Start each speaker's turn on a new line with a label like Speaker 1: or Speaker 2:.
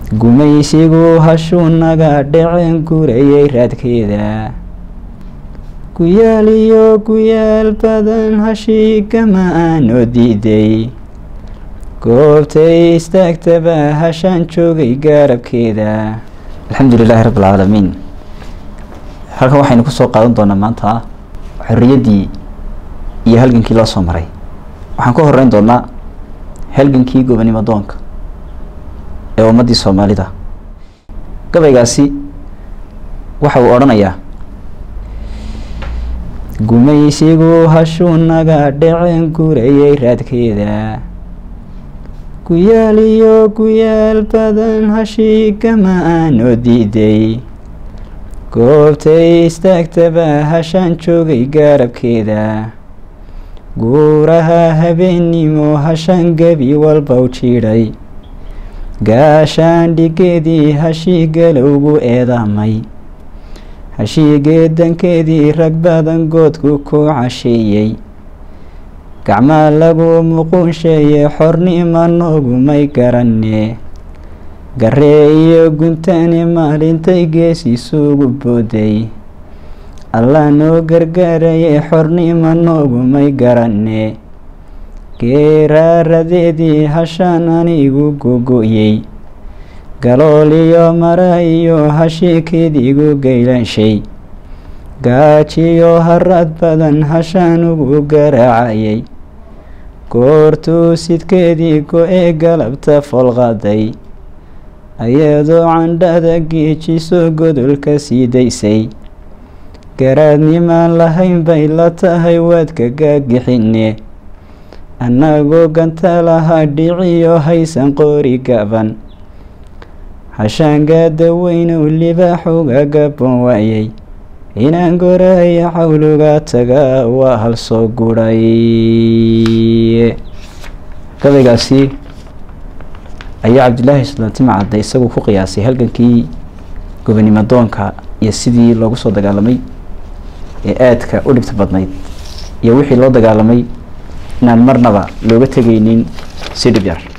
Speaker 1: gumaysigu hashuu naga dhaceen gurayay raadkeeda guyaal iyo guyaal badan hashii gama aanoo diiday goobtay istaagtaba hashaan joogay gaarabkeeda alxamdu lilaahi rabbi alcaalamiin halkan waxaynu kusoo qaadan doonaa maanta xorriyaddii iyo halgankii loo soo maray waxaan ka horeyn doonaa halgankii gobonimo doonka ee ummaddii soomaalida gabaygaasi waxa uu odhanayaa gumaysigu hashuu naga dhaceen gurayay raadkeeda guyaal iyo guyaal badan hashii gama aanoo diiday goobtay istaagtaba hashaan joogay gaarabkeeda guuraha habeennimo hashaan gebi walba u jiidhay gaashaan dhigeedii hashii galowgu eedaamay hashii geedankeedii rag badan goodku ku casheeyey gacmaa lagu muquunsheeye xornimo noogumay garanee garee iyo guntani maalintay gees isugu booday allah noo gargaaraye xornimo noogumay garanee geeraaradeedii hashaan anigu gogo-yey galool iyo mara iyo hashiikeediigu geylanshay gaajiyo harad badan hashaan ugu garaacayay goortuu sidkeedii go-ee galabta folqaday ayadoo candhada geejiso godolka sii daysay garaadnimaan lahayn bay la tahay waadka gaagixine annagoo ganta lahaa dhiciyo haysan qoori gaban hashaangaada weynow libaaxuga gabon waayay inaan goraya xawluga taga waa hal soo guray gabaygaasi ayaa cabdilaahi islaantima cadde isagu ku qiyaasay halgankii gobonimo doonka iyo sidii loogu soo dagaalamay ee aadka u dhibta badnayd iyo wixii loo dagaalamay inaan marnaba looga tegaynin si dhib yar